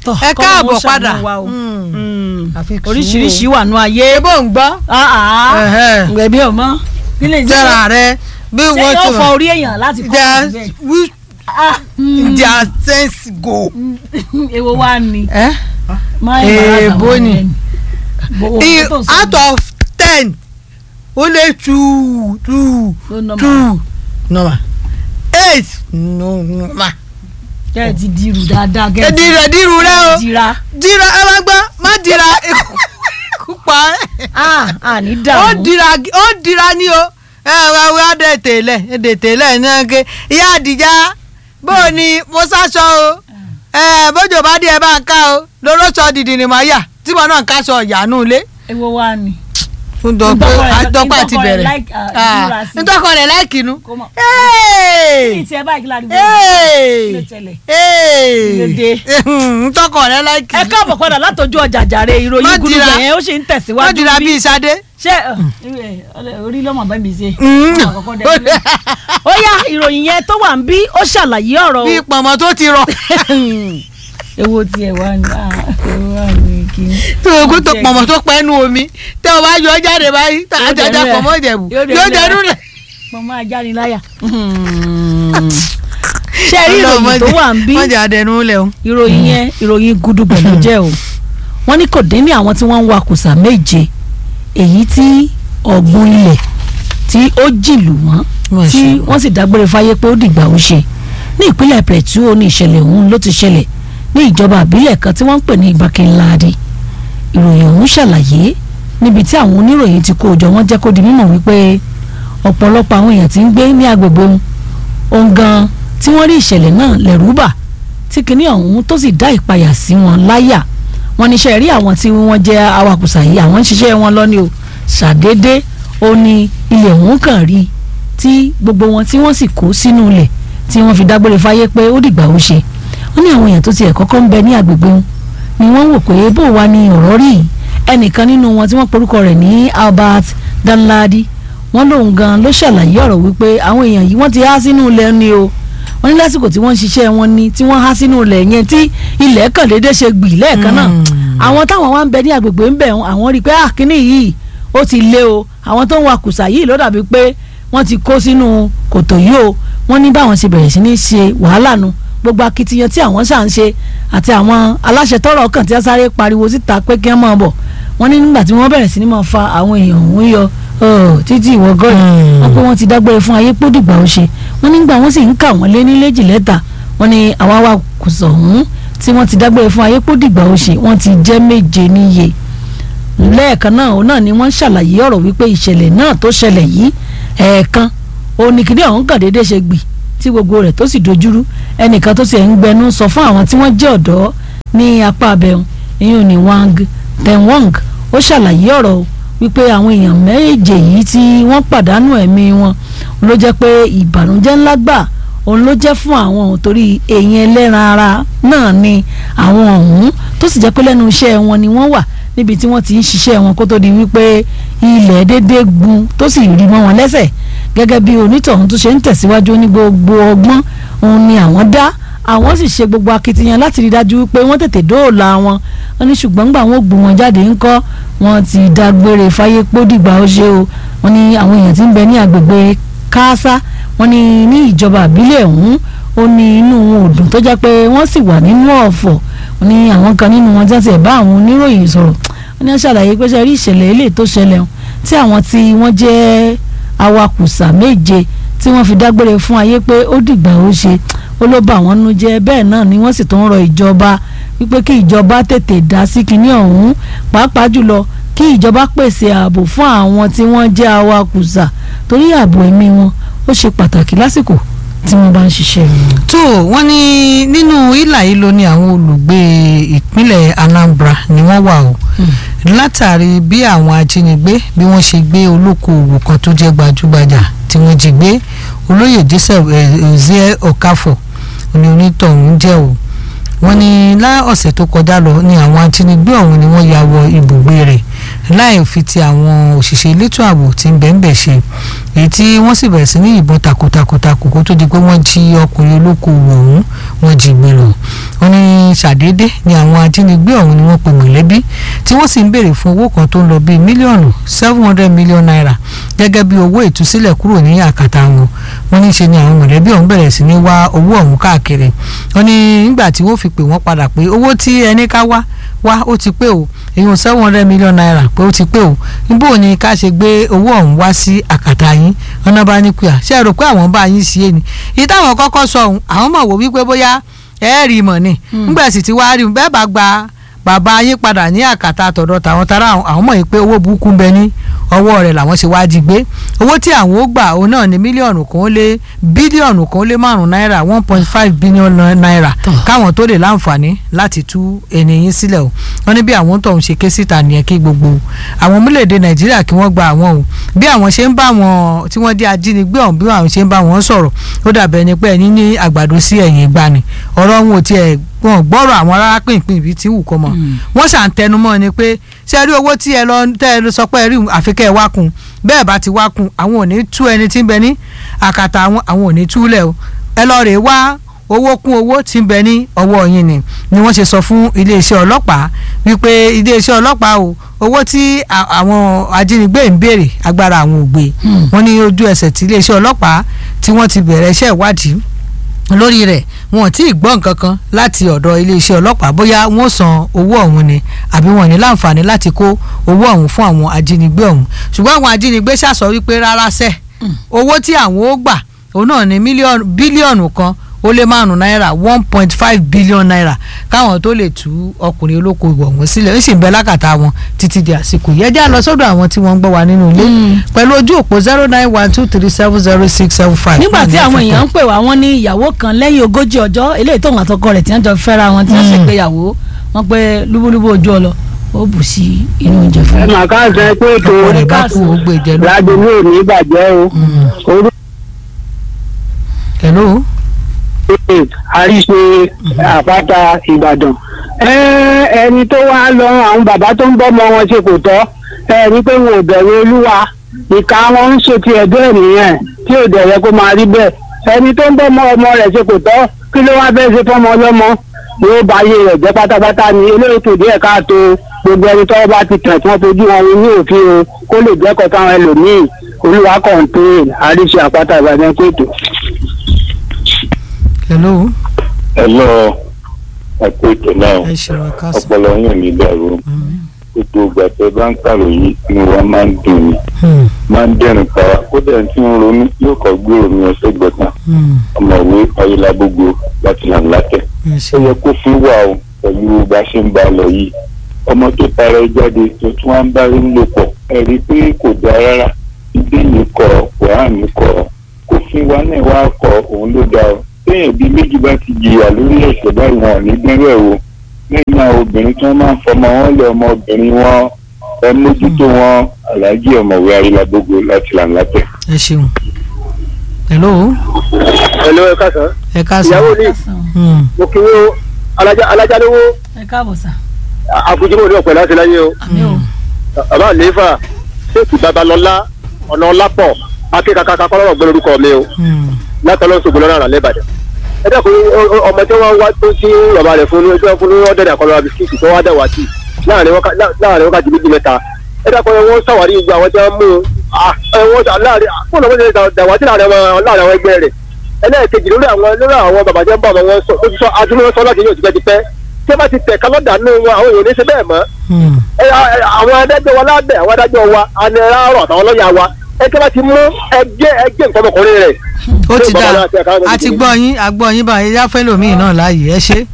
Tọ́, ẹ kọ́ káàbọ̀ ló ń padà ṣàánú wa o. Mm. Mm. Àfi sùúrù. oríṣiríṣi wà nù ayé. ebó ń gbọ́ Ẹ̀hẹ́. gbẹ̀bí ọmọ nílé jẹ́ra rẹ bí ṣé wọ́n ti yóò fọ orí èèyàn láti kọ́ their ọ̀hún which Ah, mm. their sense go. èwo wá ni. Eh? máa ń Eh, bára bó àwọn ni. ẹni. Bó- I- ohun tó ń sọ out of ten ó lé two two ló nọ́mà. two normal eight no normal. kẹ́ ẹ ti dirù dáadáa kẹ́ ẹ ti dira diru rẹ o dira. dira ẹ má gbọ́ má dira ikú pa ẹ́. ah ah ní ó dààmú. dira ó dira ní o ẹ wá wá dé tèlẹ dé tèlẹ náà ké ìyá àdìjá bó o ní mo sáṣọ o ẹ bójú bá dé ẹ bá ń ká o lóró sọ dìdì ni màá yà tí mo náà ń káṣọ ìyànú ilé. èwo wá ni. fún dọ́pẹ́ Ntọ́kọ rẹ̀- àdọ́pẹ́ àti ntọ́kọ rẹ̀ bẹ̀rẹ̀ like, ah, ìdúrà sí. ntọ́kọ rẹ̀ láìkínú. kó mọ̀. kí ni tiẹ̀ báyìí kí ládùúgbò yìí ló tẹ̀lẹ̀. Kílódé? ntọ́kọ rẹ̀ láìkínú. ẹ káàbọ̀ padà látọjú ọjà jàre Má ìròyìn dira. gúdúgbẹ̀ yẹn ó ṣe ń wọ́n tẹ̀síwájú dira bí. bíi sadé. ṣé ẹ, ẹ, orí lọ́mọ bá mi ṣe. Mm. Àwọn àkọ́kọ́ dẹ̀ sílẹ̀. ó yá ìròyìn yẹn tó wà ń bí ó ṣàlàyé ọ̀rọ̀ o. bíi pọ̀nmọ́ tó ti rọ. èwo tiẹ̀ wá ní ah, èwo wá ní kí n. tó o kó tó pọ̀nmọ́ tó pẹ́nu omi tẹ́ o bá yọ ọ́ jáde báyìí tá a Yóò jẹjẹ dẹnu ẹ̀. pọ̀nmọ́ ìjẹ̀bù Yóò dẹnu yóò ẹ̀. dẹnu rẹ̀. mo máa jáde láyà. ṣé ẹ rí ìròyìn tó wà ń bí wọ́n jẹ́ àdẹnu lẹ̀ o. ìròyìn yẹn ìròyìn gudugbẹ̀ ló jẹ́ o wọ́n ní kò dín ní àwọn tí wọ́n ń wa kùsà méje èyí tí ọ̀gbun ilẹ̀ tí ó jìlù wọ́n Wọ́n tí ṣe. wọ́n sì dágbére fáyé pé ó dìgbà ó ṣe ní ìpínlẹ̀ Plateau ní ìṣẹ̀lẹ̀ ọ̀hún ló ti ṣẹlẹ̀ ní ìjọba àbílẹ̀ kan tí wọ́n ń pè ní Ìbákinláàdì ìròyìn ọ̀hún ṣàlàyé níbi tí àwọn oníròyìn ti kó jọ wọ́n jẹ́ kó di mímọ̀ wípé ọ̀pọ̀lọpọ̀ àwọn èèyàn tí ń gbé ní agbègbè wọn ohun gan tí wọ́n rí ìṣẹ̀lẹ̀ náà lẹ́rù bà tí kinní ọ̀hún tó sì dá ìpayà sí wọn láyà wọn níṣẹ́ rí àwọn tí wọ́n jẹ́ awakùsà yìí àwọn ń ṣiṣẹ́ wọn lọ́ní o ṣàdédé ó ní ilẹ̀ ọ̀hún kàn rí tí gbogbo wọn tí wọ́n sì kó sínú ilẹ̀ tí wọ́n fi dágbére fáyé pé ó dìgbà ó ṣe wọ́n ní àwọn èèyàn tó tiẹ̀ kọ́kọ́ ń bẹ ní agbègbè wọn ni wọ́n wò pé bó wa ni ọ̀rọ̀ rí yìí ẹnìkan nínú wọn tí wọ́n porúkọ rẹ̀ ní Albert Danladi wọ́n lóun gan ló ṣàlàyé ọ̀rọ̀ wípé àwọn èèyàn yìí wọ́n ti há sínú ilẹ̀ ni o wọ́n ní lásìkò tí wọ́n ń ṣiṣẹ́ wọn ni tí wọ́n há sínú ilẹ̀ yẹn tí ilẹ̀ kàn déédéé ṣe gbì lẹ́ẹ̀kan náà àwọn táwọn wá ń bẹ ní agbègbè ń bẹ̀ àwọn rí i pé ah kínní yìí ó ti lé o àwọn tó ń wa kùsà yìí ló dàbí pé wọ́n ti kó sínú kòtò yìí o wọ́n ní báwọn ṣe bẹ̀rẹ̀ sí ní ṣe wàhálà nu gbogbo akitiyan tí àwọn ṣà ń ṣe àti àwọn aláṣẹ tọrọ kàn tí wọ́n sáré pariwo síta pé kí wọ́n máa bọ̀ wọ́n ní nígbà tí wọ́n bẹ̀rẹ̀ sí ní máa fa àwọn èèyàn òun yọ ọ, títí ìwọ gọ́ọ̀dì wọ́n pé wọ́n ti dágbére fún ayé pé ó dìgbà ó ṣe wọ́n nígbà wọ́n sì ń kà wọ́n lé ní léjì lẹ́tà wọ́n ní àwọn awakùsà ọ̀hún tí wọ́n ti dágbére fún ayé pé ó dìgbà ó ṣe wọ́n ti jẹ́ méje níye lẹ́ẹ̀kan náà òun náà ni wọ́n ṣàlàyé ọ̀rọ̀ wípé ìṣẹ̀lẹ̀ náà tó ṣẹlẹ̀ yìí ẹ̀ẹ̀kan oníkìdí ọ̀hún kàn déédéé ṣe gbì tí gbogbo rẹ̀ tó sì dojúrú ẹnìkan tó sì ń gbẹnu sọ fún àwọn tí wọ́n jẹ́ ọ̀dọ́ ní apá abẹ́hùn ìyún ní wang tenwong ó ṣàlàyé ọ̀rọ̀ o wípé àwọn èèyàn méje yìí tí wọ́n pàdánù ẹ̀mí wọn ló jẹ́ pé ìbànújẹ́ ńlá gbà òun ló jẹ́ fún àwọn òun torí èèyàn ẹlẹ́ran ara náà ni àwọn ọ̀hún tó sì jẹ́ pé lẹ́nu iṣẹ́ wọn ni wọ́n wà níbi tí wọ́n ti ń ṣiṣẹ́ wọn kó tó di wípé ilẹ̀ déédéé gun tó sì rí mọ́ wọn lẹ́sẹ̀ gẹ́gẹ́ bí onítọ̀hún tó ṣe ń tẹ̀síwájú ní gbogbo ọgbọ́n òun ni àwọn dá àwọn sì ṣe gbogbo akitiyan láti rí dájú wípé wọ́n tètè dóòlà wọn wọ́n ní ṣùgbọ́n gbà wọ́n gbé wọn jáde ńkọ́ wọ́n ti dágbére fáyé pódìgbà ó ṣe o wọ́n ní àwọn èèyàn tí ń bẹ ní agbègbè káásá wọ́n ní ní ìjọba àbílẹ̀ ọ̀hún ó ní inú wọn ò dùn tó jẹ́ pé wọ́n sì wà nínú ọ̀fọ̀ wọ́n ní àwọn kan nínú wọn jáde ẹ̀ bá àwọn oníròyìn sọ̀rọ̀ wọ́n ní wọ́n ṣàlàyé pé ṣe rí ìṣẹ̀lẹ̀ eléyìí tó ṣẹlẹ̀ ọ̀hún tí àwọn tí wọ́n jẹ́ awakùsà méje tí wọ́n fi dágbére fún ayé pé ó dìgbà ó ṣe ó ló bà wọ́n nú jẹ́ bẹ́ẹ̀ náà ni wọ́n sì tún rọ ìjọba wípé kí ìjọba tètè dá sí kinní ọ̀hún pàápàá jùlọ kí ìjọba pèsè ààbò fún àwọn tí wọ́n jẹ́ awakùsà torí ààbò ẹ̀mí wọn ó ṣe pàtàkì lásìkò tí wọ́n bá ń ṣiṣẹ́ wọn. tó wọ́n ní nínú ìlà ìlò ni àwọn olùgbé ìpínlẹ̀ Anambra ni wọ́n wà o látàrí bí àwọn ajínigbé bí wọ́n ṣe gbé olókoòwò kan tó jẹ́ gbajúgbajà tí wọ́n jí gbé olóyè Joseph Ozie Okafor ni onítọ̀hún jẹ́ o wọ́n ní lá ọ̀sẹ̀ tó kọjá lọ ni àwọn ajínigbé ọ̀hún ni wọ́n ya wọ ibùgbé rẹ̀ láì fi ti àwọn òṣìṣẹ́ elétò ààbò tí ń bẹ̀ ń bẹ̀ ṣe èyí tí wọ́n sì bẹ̀rẹ̀ sí ní ìbọn takuntakuntakun kó tó di pé wọ́n jí ọkùnrin olókoòwò ọ̀hún wọ́n jí gbé lọ wọ́n ní ṣàdédé ni àwọn ajínigbé ọ̀hún ni wọ́n pe mọ̀lẹ́bí tí wọ́n sì ń béèrè fún owó kan tó ń lọ bíi mílíọ̀nù seven hundred million naira gẹ́gẹ́ bí owó ìtúsílẹ̀ kúrò ní àkàtà wọn wọ́n ní ṣe ni àwọn mọ̀lẹ́bí ọ̀hún bẹ̀rẹ̀ sí ní wá owó ọ̀hún káàkiri wọ́n ní nígbà tí wọ́n fi pè wọ́n padà pé owó tí ẹni ká wá wá ó ti pé o èyàn seven hundred million naira pé ó ti pé o níbo ni ká ṣe gbé owó ọ̀hún wá sí àkàtà yín ọ̀nà bá ní kúyà ṣe é rò pé àwọn bá yín sí ẹni ìtàwọn kọ́kọ́ sọ ọ̀hún àwọn mọ̀ wò wípé bóyá ẹ rí mọ̀ ni nígbà sì ti wá rí bẹ́ẹ̀ bá gba bàbá yín padà ní àkàtà àtọ̀dọ̀ tàwọn tara àwọn mọ̀ pé owó burúkú ń bẹ ní ọwọ́ rẹ̀ làwọn ṣe wá jí gbé owó tí àwọn ó gbà òun náà ní mílíọ̀nù kan ó lé bílíọ̀nù kan ó lé márùn-ún náírà one point five billion naira káwọn tó lè láǹfààní láti tú ènìyàn sílẹ̀ o wọ́n ní bí àwọn tó ń ṣe ké síta nìyẹn kí gbogbo àwọn orílẹ̀-èdè nàìjíríà kí wọ́n gba àwọn o bí àwọn ṣe ń bá wọn tí wọ́n jẹ́ ajínigbé ọ̀hún bí àwọn ṣe ń bá wọn sọ̀rọ̀ ó dàbẹ̀ ni pé ẹni ní àgbàdo sí ẹ̀yìn ìgbani ọ̀rọ̀ wọn ò tiẹ̀ wọn gbọ́rọ̀ àwọn rárá pínpín ibi tí wù kọ́ mọ́ wọ́n ṣàǹtẹnumọ́ ni pé ṣe rí owó tí ẹ lọ tẹ́ ẹ sọ pé ẹ rí àfikẹ́ ẹ wá kun bẹ́ẹ̀ bá ti wá kun àwọn ò ní tú ẹni tí ń bẹ ní àkàtà àwọn àwọn ò ní túlẹ̀ o ẹ lọ rè wá owó kún owó tí ń bẹ ní ọwọ́ yín ni ni wọ́n ṣe sọ fún iléeṣẹ́ ọlọ́pàá wípé iléeṣẹ́ ọlọ́pàá o owó tí àwọn ajínigbé ń béèrè agbára àwọn ò gbé wọ́n ní ojú ẹsẹ̀ tí iléeṣẹ́ ọlọ́pàá tí wọ́n ti bẹ̀rẹ̀ iṣẹ́ ìwádìí lórí rẹ̀ wọn ò tí ì gbọ́ nǹkan kan láti ọ̀dọ̀ iléeṣẹ́ ọlọ́pàá bóyá wọ́n san owó ọ̀hún ni àbí wọn ní láǹfààní láti kó owó ọ̀hún fún àwọn ajínigbé ọ̀hún ṣùgbọ́n àwọn ajínigbé ṣàsọ wípé rárá sẹ́ owó tí àwọn ó gbà òun náà ní mílíọ̀nù bílíọ̀nù kan ó lé márùn náírà one point five billion naira káwọn tó lè tú ọkùnrin olóko ìwọ̀ wọn sílẹ̀ ó sì ń bẹ lákàtà wọn títí di àsìkò yẹn já lọ sọ́dọ̀ àwọn tí wọ́n ń gbọ́ wa nínú ilé pẹ̀lú ojú òpó zero nine one two three seven zero six seven five. nígbà tí àwọn èèyàn ń pè wá wọn ní ìyàwó kan lẹ́yìn ogójì ọjọ́ eléyìí tóun àtọkọ rẹ̀ tí wọ́n jọ fẹ́ra wọn tí wọ́n ṣègbéyàwó wọn pé lúbúlúbú ojú ọlọ ó bù sí inú oúnjẹ fún ẹ mà ká sẹ pé ètò ọ̀rẹ́ bá kú ó gbé jẹ lọ. ládùúgbò ò ní bàjẹ́ o orúkọ hello. àríṣe àpáta ìbàdàn ẹni tó wá lọ àwọn bàbá tó ń bọ́mọ wọn ṣe kò tọ́ ẹ ní pé wọn ò bẹ̀rù olúwa ìka wọn ń ṣe ti ẹ̀dọ́ nìyẹn tí ò dẹ̀ yẹ kó máa rí bẹ́ẹ̀ ẹni tó ń bọ́mọ ọmọ rẹ̀ ṣe kò tọ́ kí ló wá fẹ́ẹ́ ṣe fọ́mọ ọlọ́mọ yóò bá ayé rẹ̀ jẹ́ pátápátá ni eléyìí kò díẹ̀ káàtó gbogbo ẹni tọ́wọ́ bá ti tẹ̀ tí wọ́n fojú wọn ní òfin o kó lè jẹ́kọ̀ọ́ táwọn ẹlòmíì olúwa kọ̀ǹpéèn àríṣe àpáta ìbàdàn kóòtù. hello. hello ẹkú ètò náà ẹ ṣeun ká sọ. ọpọlọ yín ò ní dàrú gbogbo ìgbà tẹ bá ń kàròyìn inú wa máa ń dùn ní máa ń dẹrùn pa wá kódà tí ń ronú yóò kọ gbòòrò ní ọsẹ gbọtàn ọmọwé ọyẹlágbogbo láti là ń látẹ ó yẹ kó fi wà o pẹ̀lú bá ṣe ń bá a lọ yìí ọmọ tó tara ẹ jáde tó tún wá ń bá rí ń lò pọ̀ ẹ rí i pé kò dáa rárá ibi yìí kọ quran kọ kò fi wa náà wá kọ òun ló dáa o téèyàn bíi méjì bá ti jìyà lórí ẹ̀ṣẹ̀ báyìí wọn ò ní gbẹ́rẹ́ o lẹ́yìn àwọn obìnrin tí wọ́n máa ń fọmọ wọn lé ọmọbìnrin wọn ẹ mójútó wọn aláàjì ọ̀mọ̀wé ayélujágbogbo láti là ń látẹ̀. ẹ ṣeun. hello. hello ẹ káàsán ẹ ká sọ. ìyàwó ni mo kí wo alájà lówó ẹ káàbọ̀ sà. àbújúmọ̀ ní ọ̀pẹ̀ láti láyé o àmì o. bàbá àlééfà ṣéèkì babalọ́lá ọ̀nà ọlápọ̀ akékakaka kọ́lọ́rọ̀ gbé lórúkọ mi o látọ̀lọ́ ṣògbọ́n lọ́rọ̀ àrà lẹ́bàdàn. ẹ dẹ́kun ọmọ tí wọ́n wá tó sí bàbá rẹ̀ fún ní fún ní ọ̀dẹ̀dẹ̀ àkọlọ́ bisikíìtì tó wá dẹ̀ wá sí láàrin wákàtí méjì mẹ́ta. ẹ dẹ́kun wọ́n ṣàwárí gbogbo àwọn tí wọ́n mú un láàrin fún ọ̀nà wọ́n dàwátì láàrin àwọn ẹgbẹ́ rẹ̀ ẹlẹ́ẹ̀kejì lórí àwọn lórí àwọn bàbá tí wọ́n bá wọn sọ ó ti sọ adúlọ́ sọ láti yóò ti pẹ́ ti pẹ́ tí wọ́n bá ti tẹ̀ kálọ́dà nínú wọn àwọn èèyàn ní ṣe bẹ́ẹ̀ mọ́ àwọn adájọ́ wa lábẹ́ àwọn adájọ́ wa anẹ́rọ̀ àtàwọn lọ́ọ̀yà wa ẹgbẹ́ bá ti mú ẹgbẹ́ ẹgbẹ́ nǹkan ọmọkùnrin rẹ̀. ó ti dáa a ti gbọ́ yín a gbọ́ yín báyìí yá fẹ́ lòmíì náà láàyè ẹ ṣe.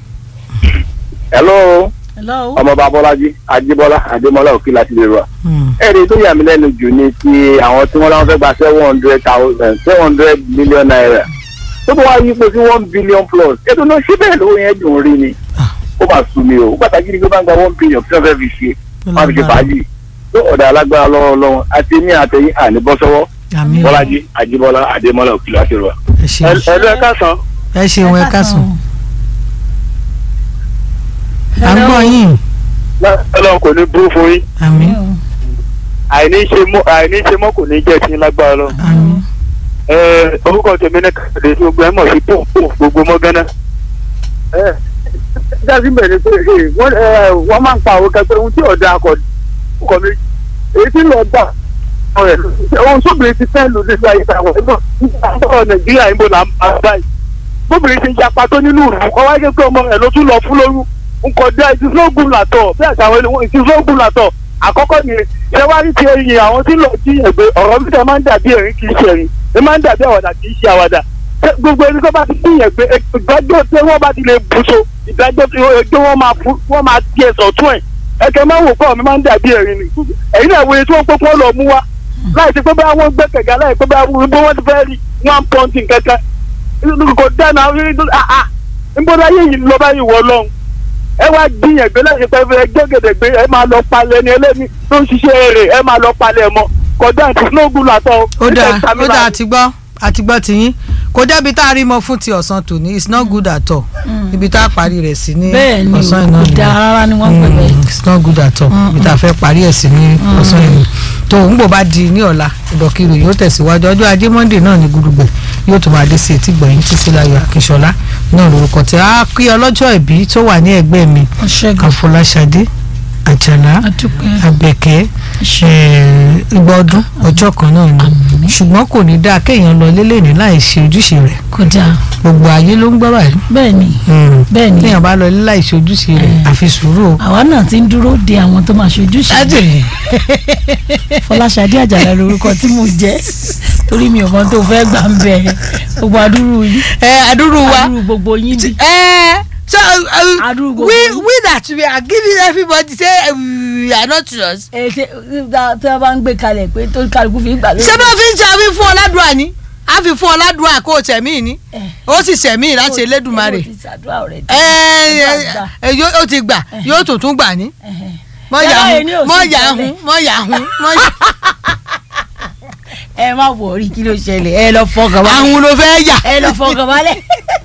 hello hello. ọmọọba bọ́lájí ajíbọ́lá adémọ́lá òkè láti lè rà. ẹ̀rí tó yà mí lẹ́nu jù ni ti àwọn tí wọ́n láwọn fẹ́ gba seven hundred thousand seven hundred million naira tó bá wá yípo sí one billion plus ètò náà ṣé bẹ́ẹ̀ lówó yẹn dùn rí ni ó máa sùn mí o pàtàkì ni pé bá ń gba one billion tí wọ́n fẹ́ fi ṣe wọ́n fi ṣe fàájì tó ọ̀dà alágbára lọ́wọ́ lọ́wọ́ àti ní àtẹ̀yìn àní bọ́ sọ́wọ́ àmín o bọ́lájí ajíbọ́lá adémọ́lá òkè láti rà. ẹ ṣeun ẹ̀lú ẹ̀ káàsán ẹ ṣeun ẹ káàsán à ń gbọ́ yín ọlọ́run kò ní burú fún yín àmín àìní ṣe mọ́ àìní ṣe mọ́ kò ní jẹ́ sí lágbára lọ. àmín orúkọ tèmi ní kàdé tí gbogbo ẹ mọ̀ sí pò pò gbogbo mọ́ gánà. dájú bẹ̀rẹ̀ pé ee, wọ́n ẹ, wọ́n máa ń pa àwọn kẹfẹ́ ohun tí ọ̀dà akọ̀ ọkọ̀ mi èyí tí lọ́ọ́ gbà ọ̀rẹ́ ohun sóbìnrin ti fẹ́ lò nígbà yìí àwọn ẹ̀gbọ́n ọ̀rọ̀ nàìjíríà yìí bò là ń bá báyìí sóbìnrin ti yapa tó nínú ìlú kọ́ wáyé pé ọmọ rẹ̀ ló tún lọ fún lóyún nǹkan dá ìdílógún làtọ̀ bí àtàwọn ènìyàn ìdílógún làtọ̀ àkọ́kọ́ ni ṣé wá rí ti ẹyin àwọn tí lọ sí ẹgbẹ́ ọ̀rọ̀ bí sẹ́ máa ń dàbí ẹ̀rín kì í ṣe ẹ̀rín ẹ máa ń dàbí àwàdà kì í ṣe àwàdà Ṣé gbogbo ẹni tó bá ti sí ẹgbẹ́ ìdájọ́ tí wọ́n bá ti lè bùṣọ ìdájọ́ tí ẹgbẹ́ wọn máa fún wọ́n máa di ẹ̀sọ̀ tún ẹ̀ ẹ̀kẹ́ máa ń wò pé ọ̀mí máa ń dàbí ẹ̀rín ni ẹ̀yin náà wòye tí wọ́n pé kí wọ́n lọ mú wa láì ti pé bá wọn gbé kẹ̀kẹ́ láì pé bá wọn bí wọ́n ti fẹ́ rí one point kẹ̀kẹ́ kò dáná nbọ́dá yé yìí lọ báyìí wọ lọ́hùn ẹ wá gbìyànjú láti pẹ́ fẹ́ gbẹ́gẹ̀dẹ̀gbé ẹ máa lọ palẹ̀ ní ẹlẹ́ni tó ń ṣiṣẹ́ rẹ̀ ẹ máa lọ palẹ̀ mọ́ kọjá àti snowball àtọ̀ ó dáa ó dáa àti gbọ́ àti gbọ́ tiyín kò débi tá a rí mọ fún ti ọ̀sán tòní it's not good at all ibi tá a parí rẹ̀ sí ní bẹ́ẹ̀ ni ọ̀sán o iná kò ni dáa rárá ni wọ́n pè bẹ́ẹ̀. it's not good at all ibi tá a fẹ́ parí ẹ̀ sí ní ọ̀sán iná tó ń bò bá di ní ọ̀la ìdọ̀kirò yóò tẹ̀síwájú ọjọ́ ajé monday náà ní gudugbẹ̀ yóò tún máa dé sí etí gbọ̀yìn títí láyọ̀ akínṣọlá náà lórúkọ tí a kí ọlọ́jọ́ ìbí tó wà ní ẹgbẹ́ mi ọ̀ṣẹ́gun àfọláṣadé àjàlá adúpẹ́ àbẹ̀kẹ́ ìgbà ọdún ọjọ́ kan náà ni ṣùgbọ́n kò ní dáa kéèyàn lọ lélẹ́ni láì ṣe ojúṣe rẹ̀ kò dáa gbogbo ayé ló ń gbọ́ báyìí bẹ́ẹ̀ ni bẹ́ẹ̀ ni kéèyàn bá lọ lé láì ṣe ojúṣe rẹ̀ àfi sùúrù o. àwa náà ti ń dúró de àwọn tó máa ṣojú ṣe Fọláṣadé Àjàlá lórúkọ tí mo jẹ́ torí mi ò mọ tó fẹ́ gbà ń bẹ gbogbo adúrú yín ẹ adúrú wa adúrú gbogbo yín bí ẹ so uh, Adúrú we gbogbo. we that we are giving everybody say uh, we are not yours. ẹ ṣe tí wọ́n bá ń gbé kalẹ̀ pé tó kálukú fi ń gbà lórí. ṣé bá fi ń ṣe àfi fún ọládùá ni a fi fún ọládùá kó o tẹ̀mí ni ó sì ṣẹ̀mí láti Elédùmarè ó ti ṣàdúrà ọ̀rẹ́ ẹ ẹ ẹ yóò- ó ti gbà yóò tún tún gbà ní. mọ Yàrá yà yẹn ní hún òsì mọ yà ìtọ́lẹ̀. hún mọ yà hún mọ yà ẹ má wọrí kí ló ṣẹlẹ̀ ẹ lọ fọkàn balẹ̀ àwọn ló fẹ́ yà. ẹ lọ fọkàn balẹ̀